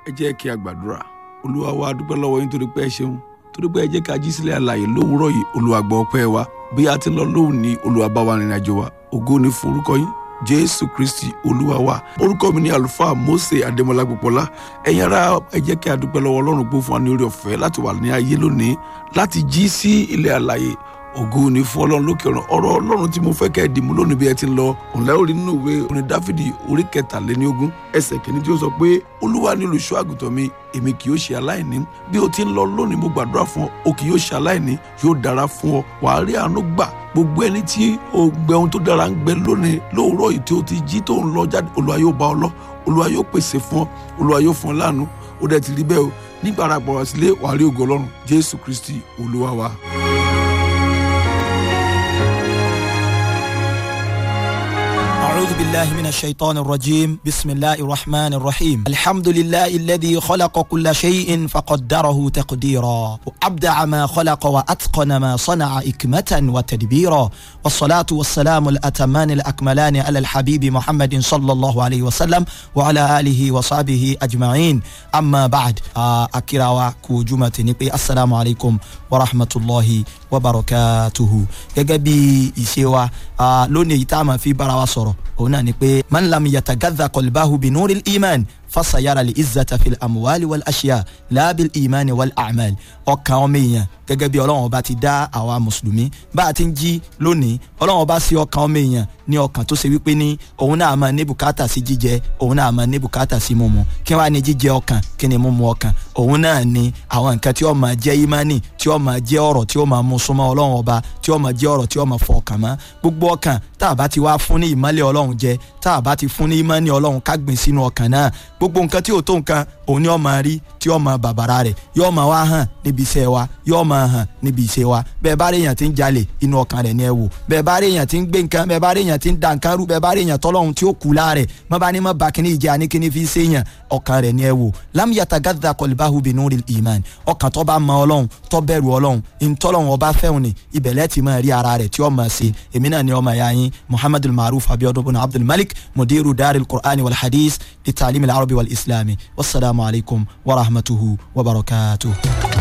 ẹ jẹ́ kí a gbàdúrà olúwa wa dúpẹ́ lọ́wọ́ yín torí pé ẹ ṣeun torí pé ẹ jẹ́ ká jí sílẹ̀ àlàyé lówùúrọ̀ yìí olúwa gbọ́ ọpẹ́ wa bí a ti ń lọ lóhùn ní olúwa bá wa rìnrìn àjò wa ògo ni fún orúkọ yín jésù kristi olúwa wa orúkọ mi ni àlùfáà mose adémọlá gbọpọlá ẹ̀yin ará ẹ jẹ́ kí a dúpẹ́ lọ́wọ́ ọlọ́run pé ó fún wa ní orí ọ̀fẹ́ láti wà ní ayé lónìí láti jí sí ilẹ̀ àlàyé ògo ni fún ọlọ́run lókè ọ̀run ọ̀rọ̀ ọlọ́run tí mo fẹ́ kẹ́ ẹ dìmú lónìí bí ẹ ti ń lọ òǹlẹ́ orí nínú ìwé orin dáfídì orí kẹtàléníogún ẹsẹ̀ kìíní tí ó sọ pé olúwa ni olùṣọ́ àgùntàn mi èmi kì yóò ṣe aláìní bí o ti ń lọ lónìí mo gbàdúrà fún ọ o kì yóò ṣe aláìní yóò dára fún ọ wàá rí àánú gbà gbogbo ẹni tí o gbẹ ohun tó dára ń gbẹ lónìí lóòrọ̀ yìí tí o ti jí tó ń lọ jáde olúwa yóò bá ọ lọ olúwa yóò pèsè fún ọ olúwa yóò fún ọ láàánú ó dẹ̀ ti rí bẹ́ẹ̀ o nígbà ara pọ̀ wá sílé wàá rí ògo ọlọ́run jésù kristi olúwa wa. أعوذ بالله من الشيطان الرجيم بسم الله الرحمن الرحيم الحمد لله الذي خلق كل شيء فقدره تقديرا وأبدع ما خلق وأتقن ما صنع إكمة وتدبيرا والصلاة والسلام الأتمان الأكملان على الحبيب محمد صلى الله عليه وسلم وعلى آله وصحبه أجمعين أما بعد أكرا كوجمة نبي السلام عليكم ورحمة الله وبركاته يجبي إسيوا لوني تاما في براوة òun náà ni pé man lam yatagadha qalbahu bi nuril iman fasayara li izzata fil amuwali wal aṣiya laabil imani wal amal ọkàn ọmọ èèyàn gẹ́gẹ́ bí ọlọ́run ọba ti dá àwa mùsùlùmí bá a ti ń jí lónìí ọlọ́run ọba sí ọkàn ọmọ èèyàn ní ọkàn tó ṣe wípé ní òun náà máa ní bùkátà sí jíjẹ òun náà máa ní bùkátà sí mímu kí wàá ní jíjẹ ọkàn kí ni mímu ọkàn òun náà ni àwọn nǹkan tí ó máa jẹ́ ìmánì tí ó máa jẹ́ ọ̀rọ̀ tí ó máa mú súnmọ́ ọlọ́run ọba tí ó máa jẹ́ ọ̀rọ̀ tí ó máa fọ ọkàn mọ́ gbogbo ọkàn tá a bá ti wá fún ní ìmọ́lẹ̀ ọlọ́run jẹ tá a bá ti fún ní ìmọ́ni ọlọ́run ká gbìn sínú ọkàn náà gbogbo nǹkan tí ò tó nǹkan òun ni ó máa rí tí ó máa bàbàrà rẹ̀ yóò máa wá hàn níbi iṣẹ́ wa yóò máa hàn níbi iṣẹ́ wa bẹ́ẹ̀ bá rí èèyàn tí ń jalè inú ọkàn rẹ̀ ni ẹ wò bẹ́ẹ̀ bá rí èèyàn tí ń gbé nǹkan bẹ́ẹ̀ bá rí èèyàn tí ń da nǹkan rú bẹ́ẹ̀ bá rí èèyàn tọ́lọ́hun tí ó kú láàrẹ̀ mọ́ bá ní mọ́ bá kíní ìjẹ́ àní kíní fi ṣe èèyàn ọkàn rẹ̀ ni ẹ wò lam yatagadda qalbahu binuril iman ọkàn tó bá mọ ọlọ́run tó bẹ̀rù ọlọ́run ìtọ́lọ́run ọba fẹ́hùn ni ibẹ̀lẹ́ ti máa rí ara rẹ̀ tí ó máa ṣe èmi náà ni ọmọ ẹ̀yà yín muhammadul maruf abiodun bin abdul malik mudiru daril qur'ani wal hadith li ta'lim al arabi wal islami wasalaamu alaykum wa rahmatuhu wa barakatuhu.